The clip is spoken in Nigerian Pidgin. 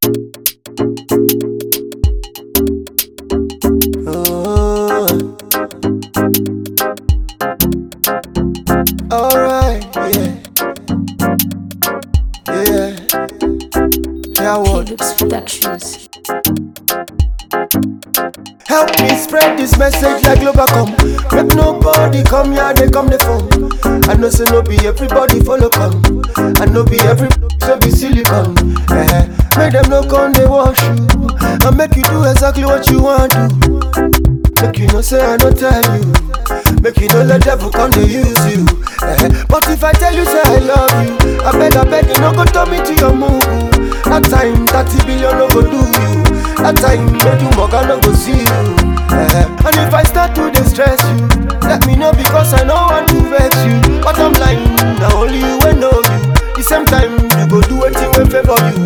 Oh. Alright, yeah. Yeah. Yeah, what? Felix Productions. Help me spread this message like Globacom. Make nobody come here, they come the phone. I know say no be everybody follow come. I know be every so be silicon. Eh, make them no come they wash you. I make you do exactly what you want to. Make you no say I don't tell you. Make you no let devil come to use you. Eh, but if I tell you say I love you, I beg I beg you no go turn me to your move. That time 30 billion no go do you. That time make you mug no go see you. Eh, and if I start to distress you, let me know because I know want to vex you. But I'm lying, now only you will know you. The same time you go do anything will favor you.